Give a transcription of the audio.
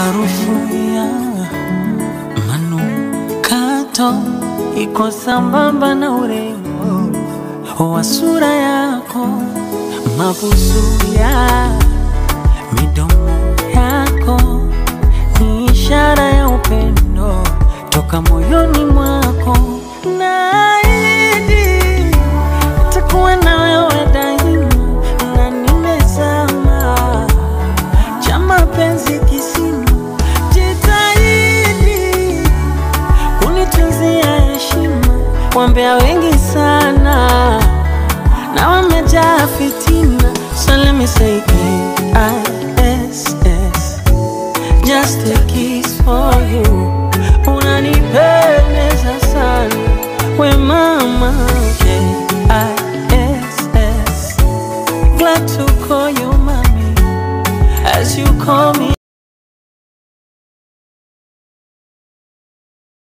Harufu ya manukato iko sambamba na urembo wa sura yako, mabusu ya midomo yako ni ishara ya upendo toka moyoni mwako. Naahidi nitakuwa na wewe daima, na nimezama cha mapenzi kisima. Jitahidi kunitunzia heshima, wambea wengi sana na wamejaa fitina, so let me say K-I-S-S just a kiss for you. Unanipendeza sana we mama K-I-S-S glad to call you mommy as you call me